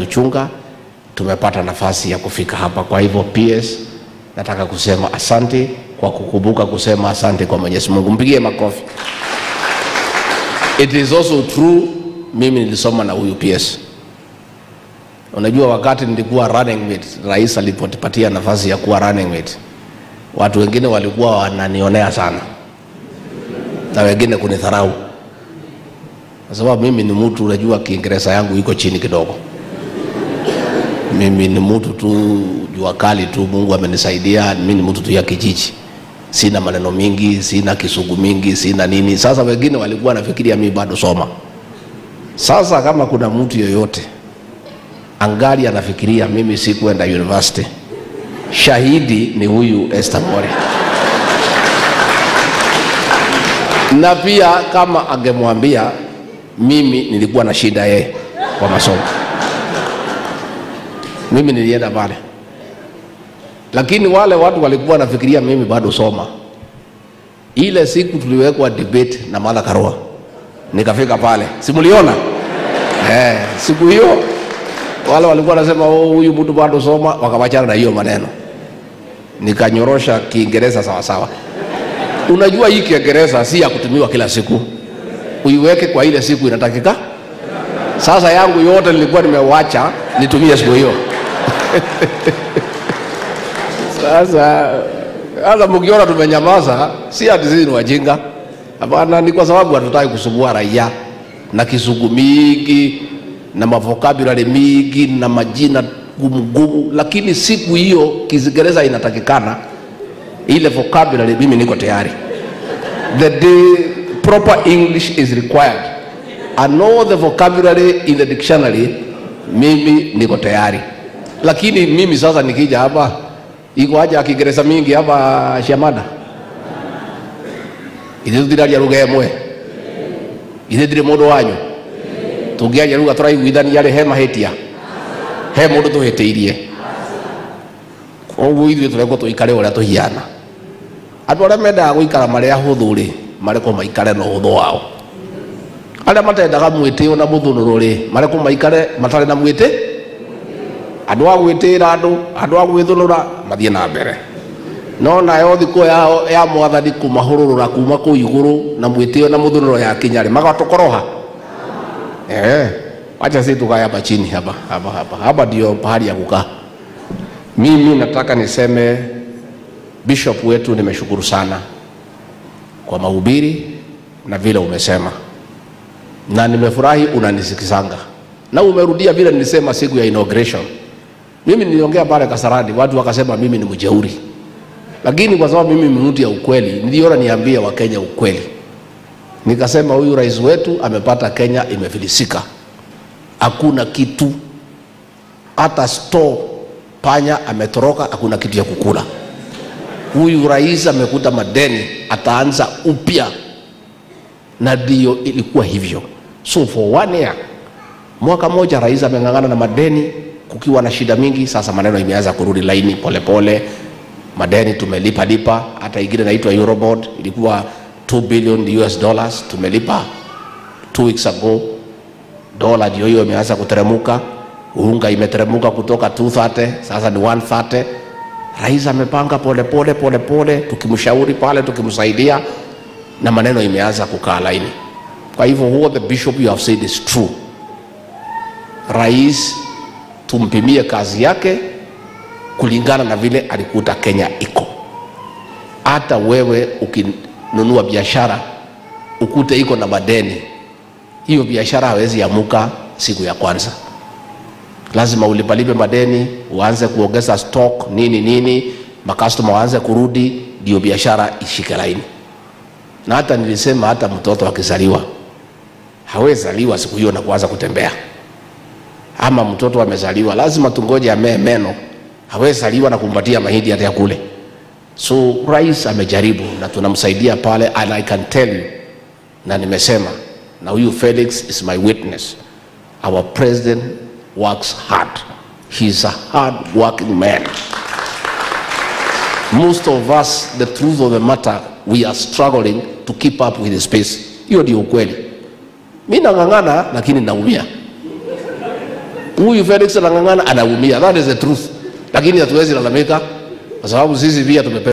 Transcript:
wametuchunga, tumepata nafasi ya kufika hapa. Kwa hivyo PS, nataka kusema asante kwa kukumbuka kusema asante kwa Mwenyezi Mungu. Mpigie makofi. It is also true, mimi nilisoma na huyu PS. Unajua, wakati nilikuwa running mate, rais alipotipatia nafasi ya kuwa running mate, watu wengine walikuwa wananionea sana na wengine kunidharau, kwa sababu mimi ni mtu, unajua Kiingereza yangu iko chini kidogo. Mimi ni mtu tu jua kali tu, Mungu amenisaidia. Mimi ni mtu tu ya kijiji, sina maneno mingi, sina kisugu mingi, sina nini. Sasa wengine walikuwa nafikiria mimi bado soma. Sasa kama kuna mtu yoyote angali anafikiria mimi sikuenda university, shahidi ni huyu Esther More. Na pia kama angemwambia mimi nilikuwa na shida yeye kwa masomo, mimi nilienda pale, lakini wale watu walikuwa nafikiria mimi bado soma. Ile siku tuliwekwa debate na Martha Karua, nikafika pale, simuliona eh, siku hiyo wale walikuwa wanasema oh, huyu mtu bado soma, wakawachana na hiyo maneno, nikanyorosha Kiingereza sawa sawa. Unajua hii Kiingereza si ya kutumiwa kila siku, uiweke kwa ile siku inatakika. Sasa yangu yote nilikuwa nimewacha nitumie siku hiyo. Sasa hata mkiona tumenyamaza, si ati sisi ni wajinga, hapana, ni kwa sababu hatutaki kusumbua raia na kisugu mingi na mavokabulari mingi na majina gumugumu, lakini siku hiyo Kiingereza inatakikana ile vocabulary, mimi niko tayari. The day proper English is required and all the vocabulary in the dictionary, mimi niko tayari. Lakini mimi sasa nikija hapa, iko haja ya Kiingereza mingi hapa Shamada, ithe tutiraria lugha ĩmwe ithe ndirĩ mũndũ wanyu tũngĩaria ruga tũraiguithania rĩ he mahĩtia he mũndũ tũhĩtĩirie koguo ithuĩ tũrekwo tũikare ũrĩa tũhiana andũ arĩa mendaga gũikara marĩ ahũthũ rĩ marekwo maikare na ũhũthũ wao arĩa matendaga mwĩtĩo na mũthũnũro rĩ marekwo maikare matarĩ na mwĩtĩ andũ a gwĩtĩĩra andũ andũ a gwĩthũnũra mathiĩ na mbere no nayo thikũ yao ya mwathani kũmahũrũrũra kuma kũu igũrũ na mwĩtĩo na mũthũnũro ya kinya rĩ magatũkoroha Eh, wacha sisi tukae hapa chini hapa hapa hapa hapa ndio pahali ya kukaa. Mimi nataka niseme bishop wetu, nimeshukuru sana kwa mahubiri na vile umesema, na nimefurahi unanisikizanga na umerudia vile nilisema siku ya inauguration. Mimi niliongea pale Kasarani, watu wakasema mimi ni mjeuri, lakini kwa sababu mimi ni mtu ya ukweli, niliona niambie Wakenya ukweli nikasema huyu rais wetu amepata Kenya imefilisika, hakuna kitu, hata store panya ametoroka, hakuna kitu ya kukula. Huyu rais amekuta madeni, ataanza upya, na ndio ilikuwa hivyo. So for one year, mwaka moja, rais ameng'ang'ana na madeni, kukiwa na shida mingi. Sasa maneno imeanza kurudi laini polepole pole. Madeni tumelipa lipa, hata ingine inaitwa Eurobond ilikuwa 2 billion US dollars tumelipa two weeks ago. Dola ndio hiyo imeanza kuteremuka, unga imeteremuka kutoka 230 sasa ni 130. Rais amepanga polepole pole pole, tukimshauri pale, tukimsaidia na maneno imeanza kukaa laini. Kwa hivyo what the bishop you have said is true. Rais tumpimie kazi yake kulingana na vile alikuta Kenya iko. Hata wewe uki nunua biashara ukute iko na madeni, hiyo biashara hawezi amuka siku ya kwanza. Lazima ulipalipe madeni, uanze kuongeza stock nini nini, makastoma waanze kurudi, ndio biashara ishike laini. Na hata nilisema hata mtoto akizaliwa hawezi zaliwa siku hiyo na kuanza kutembea, ama mtoto amezaliwa lazima tungoje amee meno, hawezi zaliwa na kumpatia mahindi hata ya kule. So rais amejaribu na tunamsaidia pale, and I can tell you, na nimesema na huyu Felix is my witness, our president works hard. He's a hard working man. Most of us, the truth of the matter, we are struggling to keep up with the space. Hiyo ndio ukweli. Mi nang'ang'ana lakini naumia. huyu Felix anang'ang'ana anaumia, that is the truth, lakini hatuwezi lalamika kwa sababu sisi pia tumepewa